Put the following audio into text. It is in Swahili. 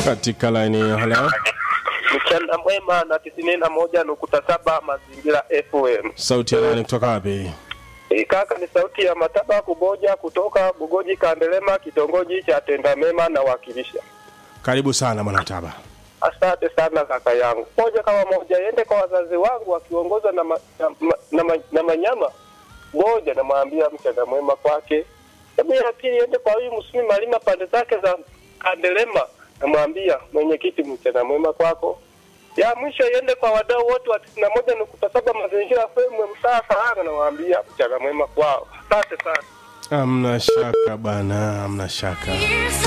katika laini ya halo. Mchana mwema na tisini na moja nukta saba mazingira FM. Sauti ya nani kutoka wapi? E, kaka ni sauti ya Mataba Kuboja kutoka Bugoji Kandelema, kitongoji cha Tendamema na wakilisha. Karibu sana bwana Taba. Asante sana kaka yangu. Moja kama moja iende kwa wazazi wangu wakiongozwa na, ma, na, ma, na, ma, na Manyama. Moja namwambia mchana mwema kwake. Hebu ya pili iende kwa huyu Msumi Malima pande zake za Kandelema, namwambia mwenyekiti, mchana mwema kwako. Ya mwisho iende kwa wadau wote wa tisini na moja nukta saba mazingira FM mtaa Sahara, namwambia mchana mwema kwao. Asante sana. Amna shaka bana, amna shaka.